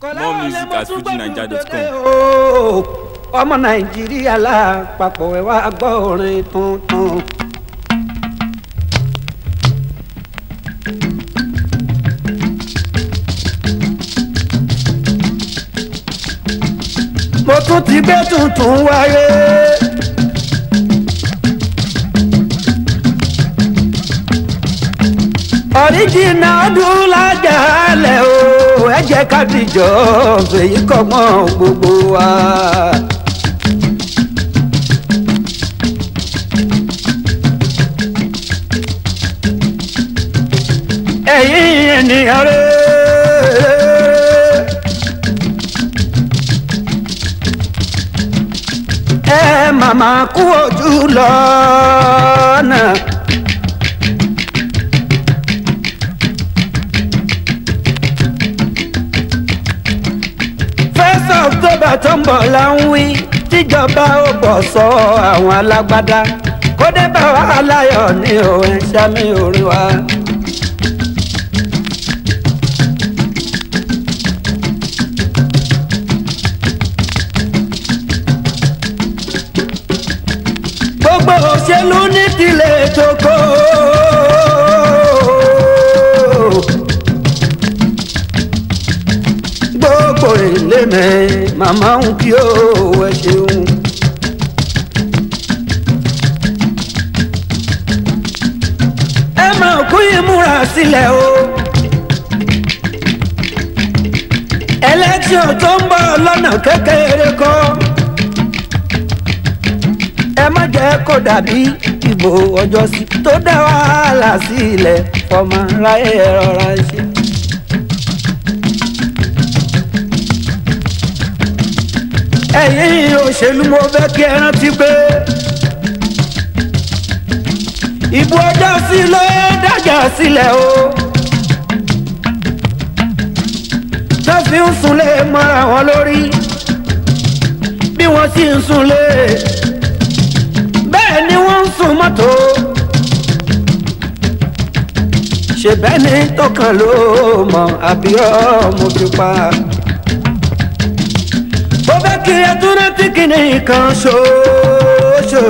More music at fujinaija.com. ọmọ nàìjíríà lápapọ̀ ẹ̀ wá gbọ́ orin tuntun. mo tún ti gbé tuntun wáyé. ọ̀ríjìnà ọdún lájà lẹ̀ o ẹ jẹ́ ká dìjọ́ fèyí kọ́gbọ́n gbogbo wa. ẹ̀yin ènìyàn rẹ̀. ẹ màmá kú ojú lọ́nà. first october tó ń bọ̀ la ń wí tíjọba ó bọ̀ sọ àwọn alágbádá kó dé bá wa láyọ̀ ní òun ṣámi orí wa. gbogbo òṣèlú ní tilẹ̀ tókò. gbogbo ilé mi màmá ń kí ó ẹ ṣeun. ẹ máa kú ìmúra sílẹ̀ o. ẹlẹ́tíọ̀ tó ń bọ̀ lọ́nà kékeré kọ́ ẹ má jẹ́ kó dàbí ìbò ọjọ́ sí tó dá wàhálà sílẹ̀ fọmọ ráyè rọra ṣe. ẹ̀yin òṣèlú mo fẹ́ kí ẹ rántí pé ìbò ọjọ́ sí ló dájà sílẹ̀ o. tó fi ń sunlé mọ́ra wọn lórí bí wọ́n sì ń sunlé bẹ́ẹ̀ ni wọ́n ń sun mọ́tò. ṣe bẹ́ẹ̀ ni tọkàn ló mọ àbí ọmọ fi pa. bó bẹ́ kí ẹ tún rántí kíní kan ṣoṣo.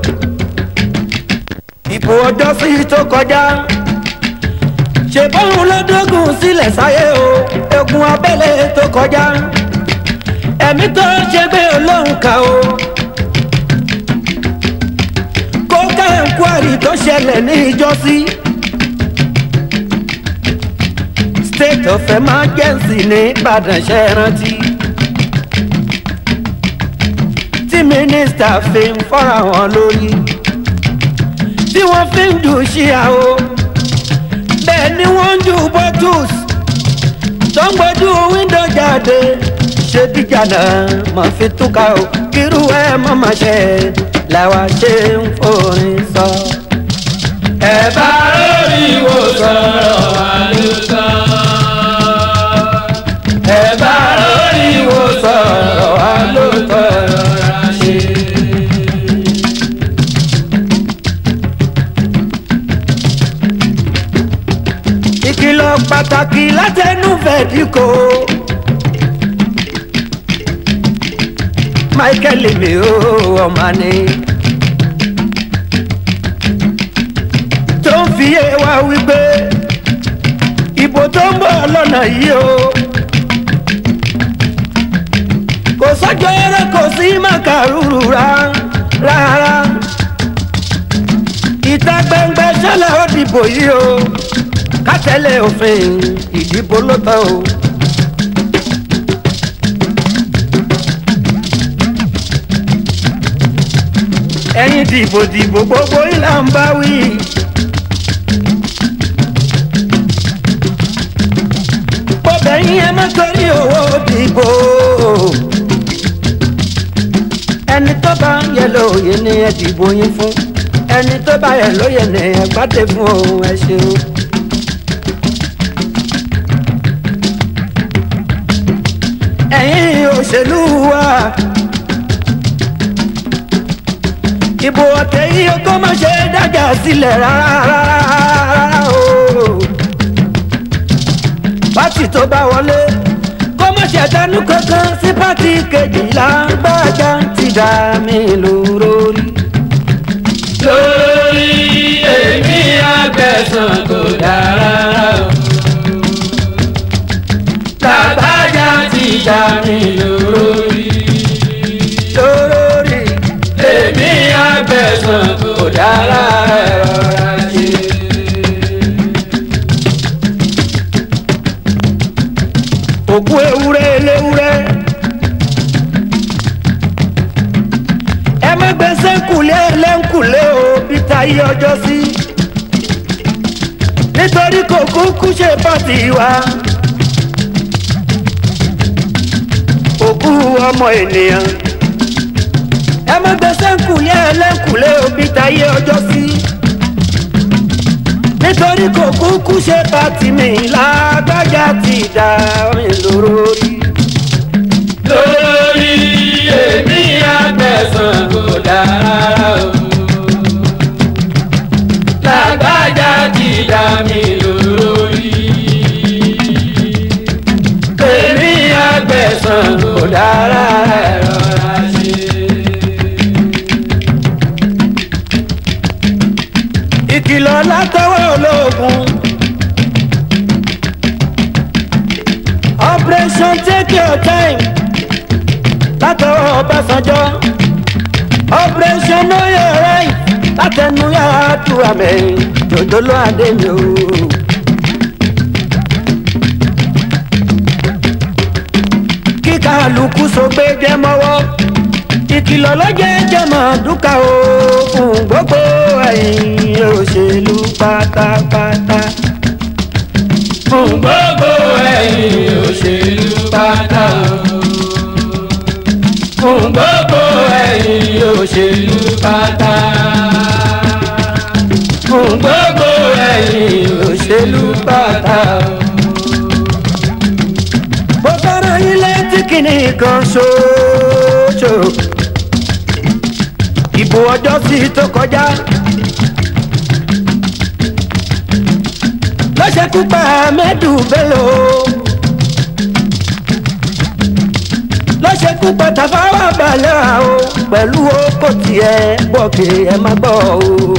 ìbò ọjọ́ sí tó kọjá. ṣe bóun ló dógùn sílẹ̀ sáyé o egun abẹ́lé tó kọjá. ẹ̀mí tó ṣe gbé olóhùn ká o. kóká ẹ̀ńkwárì tó ṣẹlẹ̀ ní ìjọsí. state of emergency ní ìbàdàn ṣe rántí. tí mínísítà fi ń fọ́ra wọn lórí. tí wọ́n fi ń jù ṣíà o. bẹ́ẹ̀ ni wọ́n ń jù bottles. tó ń gbójú wíńdò jáde. ṣé díjà náà mọ̀ fi túká o. kírú ẹ̀ mọ̀ máa ṣe làwa ṣe ń forin sọ. ẹ bá lórí ìwòsàn wa ló tán. ẹ bá lórí ìwòsàn wa ló tán rọra ṣe. ìkìlọ̀ pàtàkì látẹnu fẹ̀díkò. michael mi ò ọmọ ni. tó ń fi yé wa wípé ìbò tó ń bọ̀ lọ́nà yìí o. kò sọ́jọ́ eré kò sí màkàrúrù rárá. ìta gbẹngbẹ ṣẹlẹ̀ ó dìbò yìí o. ká tẹ̀lé òfin ìdìbò ló tọ́ o. ẹ̀yin dìbò dìbò gbogbo ìlà ń bá wí. bọ́bẹ̀ yín ẹ má torí owó dìbò. ẹni tó bá yẹ lóye ni ẹ dìbò yín fún ẹni tó bá yẹ lóye ni ẹ gbádé fún òun ẹ ṣeun. ẹ̀yin òṣèlú wa. ìbò ọ̀tẹ̀ yìí ó tó má ṣe dájà sílẹ̀ rárá rárá o. pátì tó bá wọlé kó má ṣẹ̀dánú kankan sí pátì kejìlá gbájà ti dá mi lórí. lórí èmi àgbẹ̀sán kò dára o. làbájá ti dá mi lórí. lórí èmi àgbẹ̀sán kò dára rọra ṣe. òkú ewúrẹ́ eléwúrẹ́. ẹ má gbèsè kùlé lẹ́ńkùlé o bí táyé ọjọ́ sí. nítorí kò kúkú ṣe pàtì wa. òkú ọmọ ènìyàn. ẹ má gbèsè kùlé lẹ́ńkùlé o bí táyé ọjọ́ sí. nítorí kò kúkú ṣe pàtì mi lágbájá ti dá mi lórí. lórí èmi àgbẹ̀sán kò dára o. làbájá ti dá mi lórí. èmi àgbẹ̀sán kò dára rọra ṣe. ìkìlọ̀ látọwọ́ ológun. operation take your time látọwọ́ ọbásanjọ́. operation know your right látẹnu yàrá tu àmì jòjòló adé mi o. kíkà lùkù sọgbẹ́ jẹ́ mọ́wọ́ ìkìlọ̀ lọ́jẹ́ jẹ́mọ̀ dúkà o fún gbogbo ẹ̀yin òṣèlú pátápátá. fún gbogbo ẹ̀yin òṣèlú pátá o. fún gbogbo ẹ̀yin òṣèlú pátá. fún gbogbo ẹ̀yin òṣèlú pátá o. mo fẹ́ràn yín létí kìíní kan ṣoṣo. ìbò ọjọ́ sí tó kọjá. lọ́sẹ̀kú pa mẹ́dù bẹ́lò. lọ́sẹ̀kú pa tàfáwà balẹ̀ o pẹ̀lú oko tiẹ̀ bọ̀kì ẹ̀ má gbọ́ o.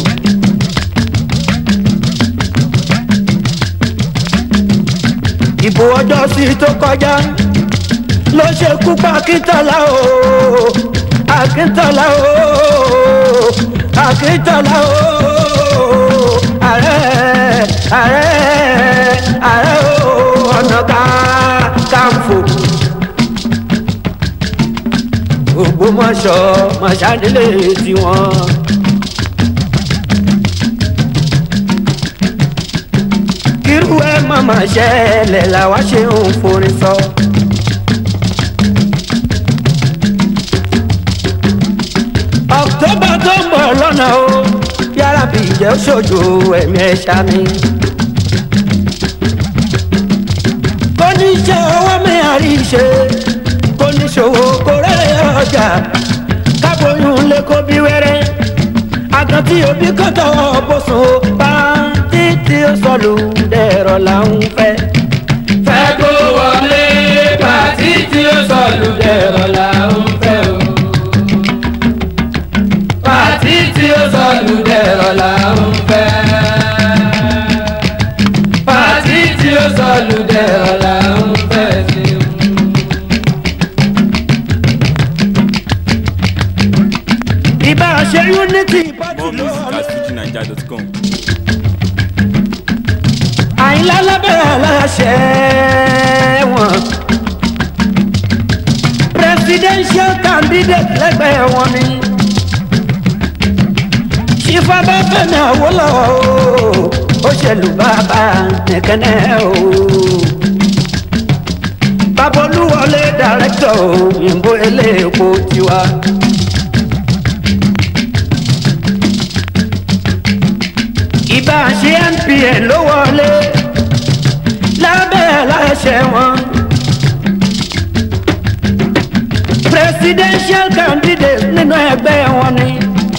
ìbò ọjọ́ sí tó kọjá ló ṣe kú pa akíntọ́lá o akíntọ́lá o akíntọ́lá o ààrẹ ààrẹ ààrẹ o ọ̀nà ká káfò ògbómọ̀ṣọ́ mọ̀ṣádélé tiwọn. irú ẹ màmá ṣẹlẹ̀ làwa ṣe ń forin sọ. ọ̀któbà tó ń bọ̀ lọ́nà o yàrá bí ìjẹ́ ṣojú ẹ̀mí ẹ̀ ṣáni. kóníṣẹ́ owó mi àrí ṣe kóníṣòwò kò rẹ̀ ọjà kábòyún lè kó bí wẹ́rẹ́ àgàn tí òbí kan tọwọ́ bó sùn ó bá títí ó sọlù dẹ̀rọ̀ là ń fẹ́. fẹ́ kó wọlé pàtí tí ó sọ̀lù dẹ̀rọ̀ là ń fẹ́ o. pàtí tí ó sọ̀lù dẹ̀rọ̀ là ń fẹ́. pàtí tí ó sọ̀lù dẹ̀rọ̀ là ń fẹ́ sí o. ìbá ṣe unity party More ló music at fujinaija.com. àyìnlá lábẹ́rẹ́ aláṣẹ wọn. presidential candidate lẹ́gbẹ̀ẹ́ wọn ni. ṣífàbá fẹ́mi àwòlọ́wọ́ o ó ṣèlú bàbá nìkẹ́nẹ́ o. babolúwọlé director òyìnbó eléèpo tiwa. ìbá ṣe npn ló wọlé lábẹ́ aláṣẹ wọn. presidential candidate nínú ẹgbẹ́ wọn ni.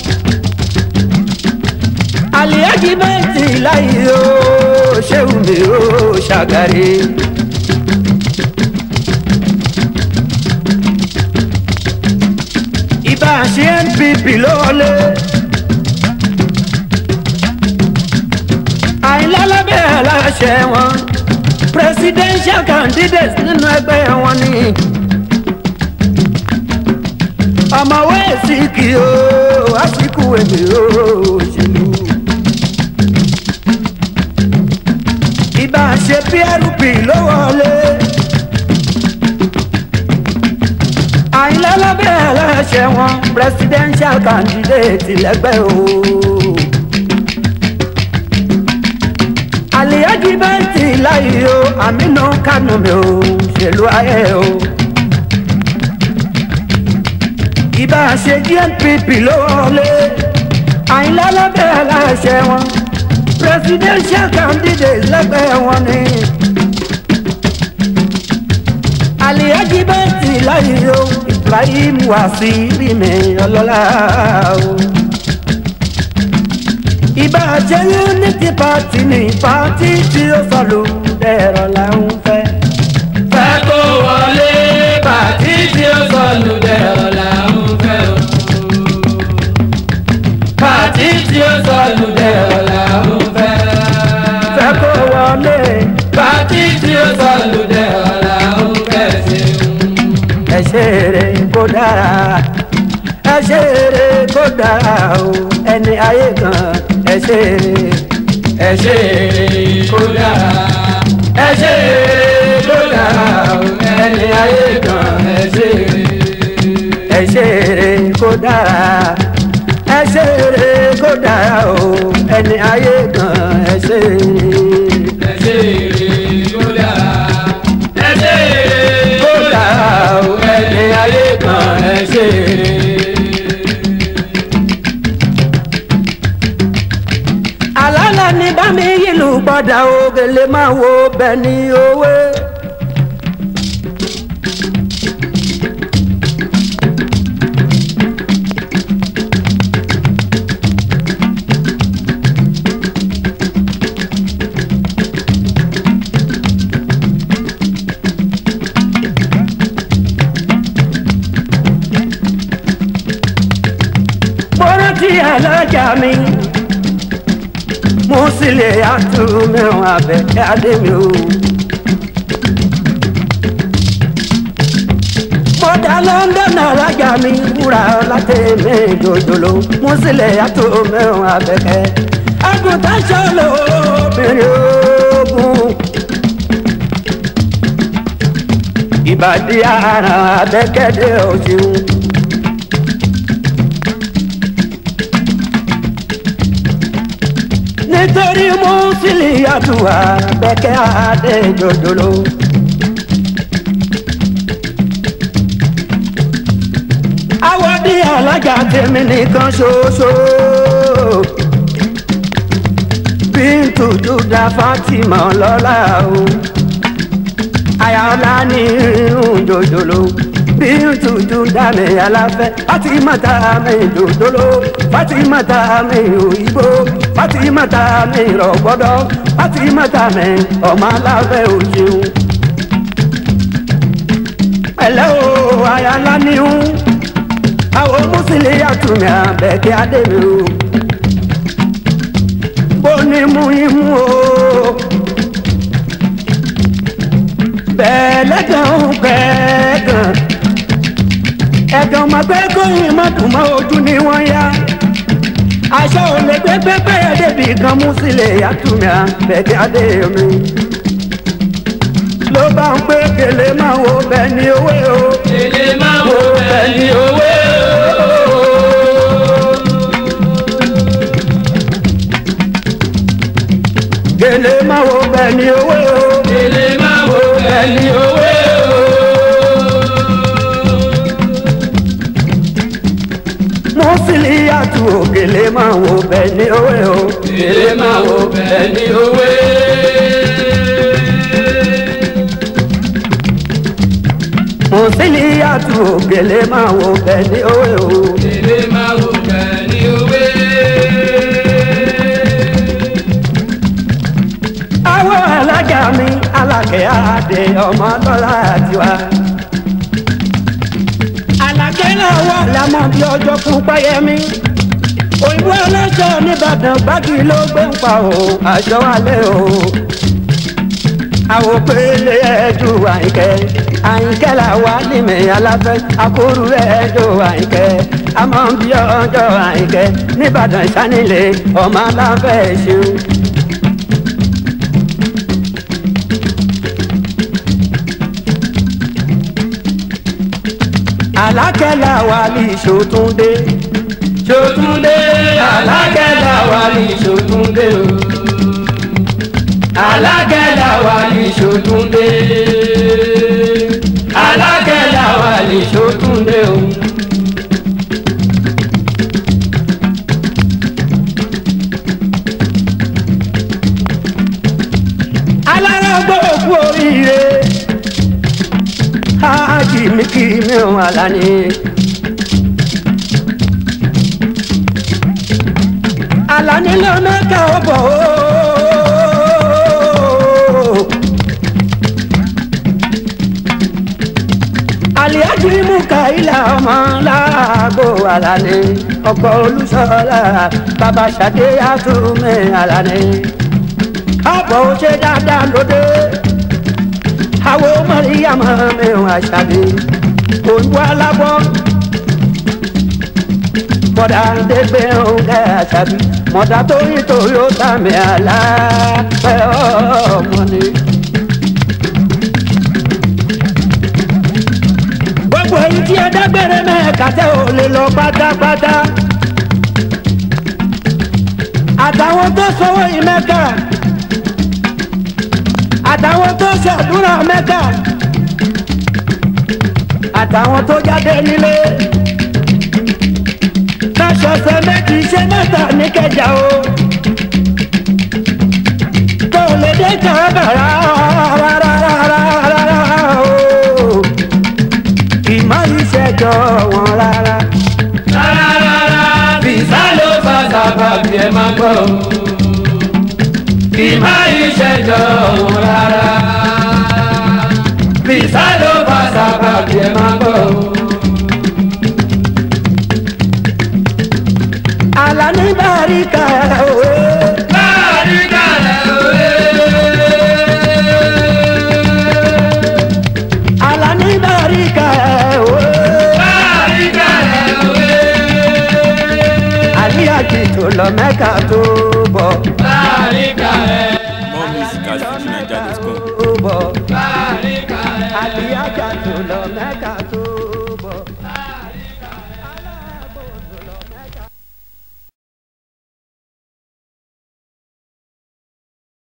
aliyaji bẹ́ẹ̀tì láyé o ṣéun mi o ṣàgàrí. GNPP ló wọlé. àyìnlá lábẹ́ aláṣẹ wọn presidential candidate nínú ẹgbẹ́ wọn ni. ọmọwé síkì o àsìkò èdè òṣèlú. ìbá ṣe prp ló wọlé. àyìnlá lábẹ́ aláṣẹ wọn presidential candidate lẹ́gbẹ́ o. àlìyájí bẹ́ẹ̀tì láyé o àmínú kánú mi ò ṣèlú ayé o. ìbá ṣe gnpp ló wọlé àyìnlá lábẹ́ aláṣẹ wọn presidential candidate lẹ́gbẹ́ wọn ni. àlìyájí bẹ́ẹ̀tì láyé o ibrahim wàsíìrì mi ọlọ́lá o ìbá jẹ́ unity party ní pàtí tí ó sọ̀lù dẹ̀rọ̀ là ń fẹ́. fẹ́ kó wọlé pàtí tí ó sọnù dẹ̀rọ̀ là ń fẹ́ o. pàtí tí ó sọnù dẹ̀rọ̀ là ń fẹ́. fẹ́ kó wọlé pàtí tí ó sọnù dẹ̀rọ̀ là ń fẹ́ ṣeun. ẹ̀ṣẹ̀ rẹ̀ kó dára ẹ̀ṣẹ̀ rẹ̀ kó dára o ẹni ayé kan ẹ̀ṣẹ̀ rẹ̀ ẹ ṣe eré kó dára ẹ ṣe eré kó dára o ẹni ayé kan ẹ ṣe eré. ẹ̀ṣẹ̀ rẹ̀ kó dára ẹ̀ṣẹ̀ rẹ̀ kó dára o ẹni ayé kan ẹ̀ṣẹ̀ rẹ̀. ẹ ṣe eré kó dára ẹ ṣe eré kó dára o ẹni ayé kan ẹ ṣe eré. àlàlà ní bámi yìlù gbọ́dọ̀ ògèlè máa wo bẹ́ẹ̀ ni owó. bọ́rọ̀ tí alájà mi mo sì lè àtú mẹ́wọ̀n abẹ́kẹ́ adé mi o. bọ́dà london alájà mi wúrà látẹ̀mí jòjòló mo sì lè àtú mẹ́wọ̀n abẹ́kẹ́. àgùntàn ṣọlọ obìnrin ogun. ìbàdí ara abẹ́kẹ́dẹ́ òṣèlú. nítorí mùsùlùmí àdúrà bẹ́kẹ́ adé jòjòló. àwọ̀dí alájà tèmi nìkan ṣoṣo. bíntù júdà fatima lọ́la o. àyàlá ní irun jòjòló. bíntù júdà mi aláfẹ́ fatimata mi jòjòló. fatimata mi òyìnbó fatimata mi rọ̀gbọ́dọ̀ fatimata mi ọmọ aláfẹ́ òṣèlú. ẹ̀lẹ́ o àyàlá ní irun àwọn mùsùlùmí àtúnyà bẹ̀kẹ́ adébí o bó ní mú imú o bẹ́ẹ̀ lẹ́gàn kẹ́gàn ẹ̀gàn máa gbé kóyìn má dùn mọ́ ojú ni wọ́n yá aṣọ ò lè gbé pépé débi kan mùsùlùmí àtúnyà bẹ̀kẹ́ adébí ló bá ń pé kele máa wo bẹ́ẹ̀ ni owó o èlé máa wo bẹ́ẹ̀ ni owó. kele máa wo bẹ́ẹ̀ ni owó o. èlé máa wo bẹ́ẹ̀ ni owó. mọ́sílì àtú òkèlè máa wo bẹ́ẹ̀ ni owó o. èlé máa wo bẹ́ẹ̀ ni owó. mọ́sílì àtú òkèlè máa wo bẹ́ẹ̀ ni owó o. èlé máa wo bẹ́ẹ̀ ni owó. àwọn alága mi alákẹ́ àdé ọmọ lọ́la tiwa. alákẹ́ àyìnkálà wà lámọ́ bí ọjọ́ fún páyẹ́mí òyìnbó aláṣọ nìbàdàn báàgì ló gbé ń pa o aṣọ alẹ́ o àwòpele ẹjọ àyìnkẹ́ àyìnkẹ́ là wà nímẹ̀ aláfẹ́ àkóru ẹjọ àyìnkẹ́ àmọ́ bí ọjọ́ àyìnkẹ́ nìbàdàn sanilé ọmọ aláfẹ́ ṣeun. alákẹ́lá wà ní ìṣòtúndé Ṣòtúndé alágẹ̀dá wa ní Ṣòtúndé o. Alágẹ̀dá wa ní Ṣòtúndé. Alágẹ̀dá wa ní Ṣòtúndé o. alárágbó òkú oríire hájì mi kì í mi ò àlàní. àlàní ló mẹ́ka ó bọ̀ ó. àlìyájú mú kàílà ọmọ láàgó àlàní ọkọ̀ olùsọ̀lá bàbá ṣàdé àtúmẹ̀ àlàní àbọ̀ ó ṣe dáadáa lóde. Àwo Màríyàmọ̀ mi ò àṣàbí. Òyìnbó alábọ̀. Mọ̀dà dégbé òǹkẹ́ àṣàbí. Mọ̀dà tó yí Toyota mi àlàáfẹ́ ọmọ ni. Gbogbo èyí tí ẹ dágbére mẹ́ẹ̀ka tẹ́ ò lè lọ pátápátá. Àtàwọn tó sọwọ́ yìí mẹ́ka àtàwọn tó ṣàdúrà mẹ́ta àtàwọn tó jáde nílé káṣọṣẹ méjì ṣe mẹ́ta ní kẹjà o tó lè dé kàbàrà rárá o ìmọ̀ ìṣẹ́jọ́ wọn rárá. Rárá bìsá ló fa sábàbí ẹ máa gbọ́ o. Ìmọ̀ ìṣẹ́jọ́ òun rárá. Bìsá ló fa sábàbí ẹ máa gbọ́ o. Àlàní bàríkà òwe. Láàrin kàlẹ́ òwe. Àlàní bàríkà òwe. Láàrin kàlẹ́ òwe. àríyànjú tó lọ mẹ́ka tó bọ̀ Láàrin kàlẹ́. More music at FujiNiger.com. tó bọ̀ Láàrin kàlẹ́. àríyànjú tó lọ mẹ́ka tó